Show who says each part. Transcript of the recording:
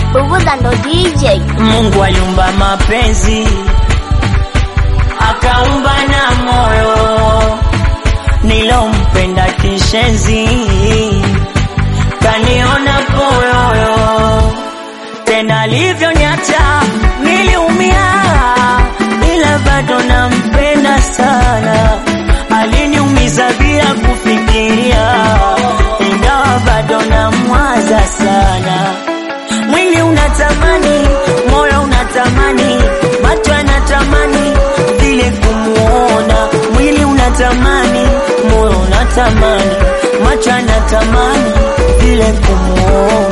Speaker 1: Buguza ndo DJ.
Speaker 2: Mungu aliumba mapenzi akaumba na moyo nilompenda kishenzi kaniona poyoyo tena alivyoniacha niliumia ila bado nampenda sana aliniumiza bila kufikiria ingawa bado namwaza sana mwili unatamani moyo unatamani macho yanatamani vile kumuona mwili unatamani moyo unatamani macho yanatamani vile kumuona